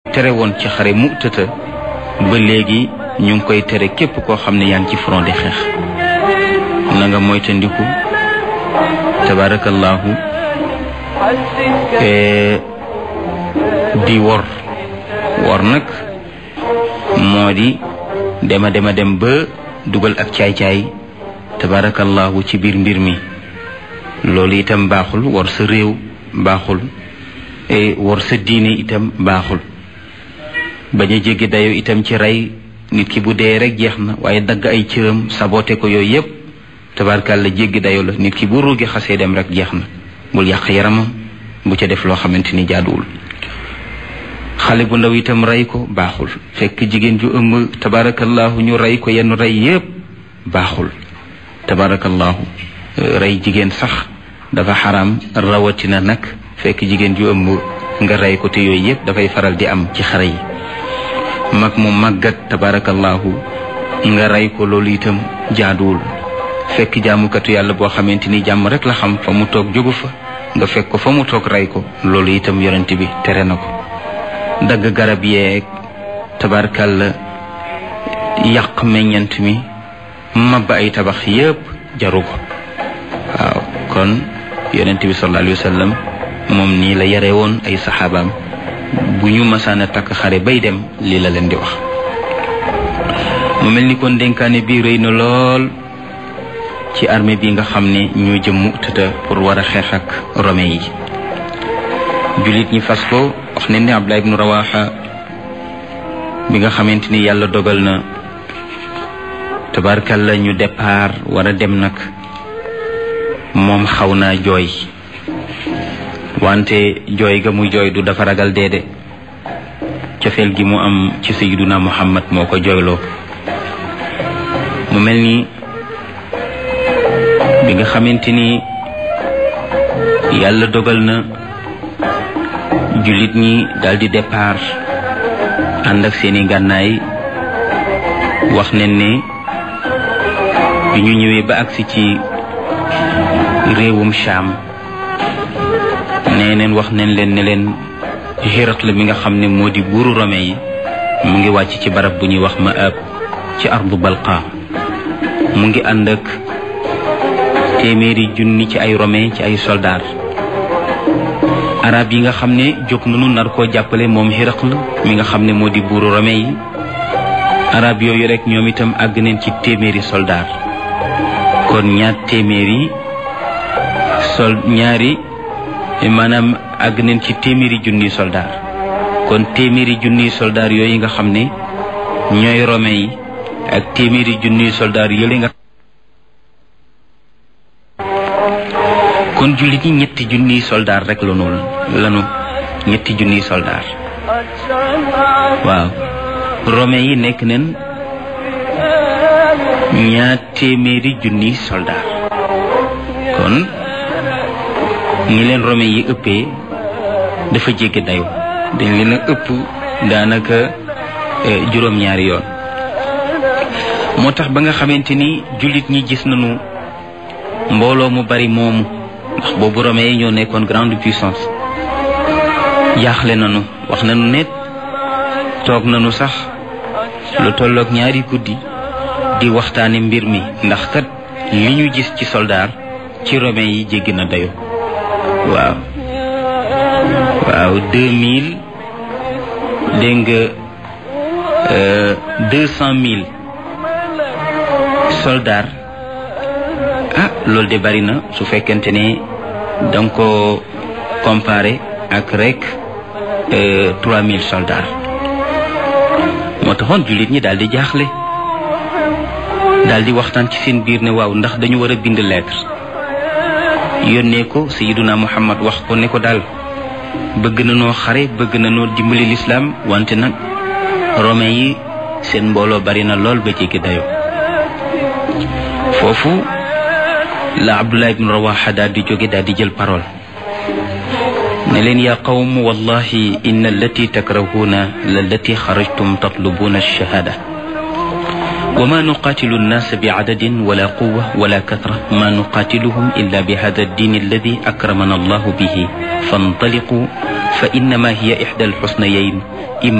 tere woon ci xare Mu'tata ba léegi ñu ngi koy tere képp koo xam ne yaa ngi ci front di xeex na nga moytandiku tabarakallahu di wor wor nag moo di dema dema dem ba dugal ak caay-caay tabarakallahu ci biir mbir mi loolu itam baaxul wor sa réew baaxul wor sa diine itam baaxul bañ a jéggi dayo itam ci rey nit ki bu dee rek jeex na waaye dagg ay cëram saboté ko yooyu yépp tabarkàlla jéggi dayo la nit ki bu ruugi xasee dem rek jeex na bul yàq yaramam bu ca def loo xamante ni jaaduwul xale bu ndaw itam rey ko baaxul fekk jigéen ju ëmb tabarakallahu ñu rey ko yenn rey yépp baaxul tabarakallahu rey jigéen sax dafa xaram rawatina nag fekk jigéen ju ëmb nga rey ko te yooyu yépp dafay faral di am ci xare yi mag mu màggat tabarakallahu nga rey ko loolu itam jaaduwul fekk jaamukatu yàlla boo xamante ni jàmm rek la xam fa mu toog jógu fa nga fekk ko fa mu toog rey ko loolu itam yonent bi tere na ko dagg garab yeeg tabarkalla yàq meññant mi mabba ay tabax yépp jaru ko waaw kon yonent bi sallallahu alayhi wa sallam moom nii la yare woon ay saxaabaam bu ñu masaan a takk xare bay dem lii la leen di wax mu mel ni kon dénkaane bi rëy na lool ci armée bi nga xam ne ñoo jëm Mu'tata pour war a xeex ak romain yi jullit ñi fas ko wax ne ni Abdullah ibnu Rawaha bi nga xamante ni yàlla dogal na tabarkalla ñu départ war a dem nag moom xaw naa jooy wante jooy ga muy jooy du dafa ragal deede cofeel gi mu am ci sayyiduna Muhammad moo ko jooyloo mu mel ni bi nga xamante ni yàlla dogal na jullit ñi daldi départ ànd ak seeni gànnaay wax nañ ne bi ñu ñëwee ba agsi ci réewum Sham nee neen wax nañ leen ne leen Hiraql mi nga xam ne moo di buuru Rome yi mu ngi wàcc ci barab bu ñuy wax Ma'ab ci ardu Balqa mu ngi ànd ak téeméeri junni ci ay romain ci ay soldaar arab yi nga xam ne jóg nañu nar koo jàppale moom Hiraql mi nga xam ne moo di buuru romain yi arab yooyu rek ñoom itam àgg neen ci téeméeri soldaar kon ñaar téeméeri sol ñaari maanaam àgg neen ci téeméeri junniy soldaar kon téeméeri junniy soldaar yooyu nga xam ne ñooy romain yi ak téeméeri junniy soldaar yële nga kon jullit ñi ñetti junniy soldaar rek la noonu lanu ñetti junniy soldaar waaw romain yi nekk neen ñaar téeméeri junniy soldaar kon ni leen romain yi ëppee dafa jéggi dayo dañ leen a ëpp daanaka juróom-ñaari yoon moo tax ba nga xamante ni jullit ñi gis nañu mbooloo mu bari moomu ndax boobu romain yi ñoo nekkoon grande puissance jaaxle nañu wax nañu ne toog nañu sax lu tolloog ñaari guddi di waxtaane mbir mi ndax kat li ñu gis ci soldaar ci romain yi jéggi na dayo waaw waaw deux mille dégg nga deux cent mille soldats ah loolu de bari na su fekkente ne da nga ko comparé ak rek trois mille soldats moo taxoon jullit ñi daal di jaaxle daal di waxtaan ci seen biir ne waaw ndax dañu war a bind lettre yónnee ko sayiduna muhammad wax ko ne ko daal bëgg na noo xare bëgg na noo dimbali lislaam wante nag romain yi seen mbooloo bari na lool ba jéggi dayo foofu la abdullah ibn rawaxa daal di jóge daal di jël parole ne leen yaa qawm wallahi inna allati takrahuuna lallati xarajtum tatlubuna alshahada وما نقاتل الناس بعدد ولا قوة ولا كثرة ما نقاتلهم إلا بهذا الدين الذي أكرمنا الله به فانطلقوا فإنما هي إحدى الحسنيين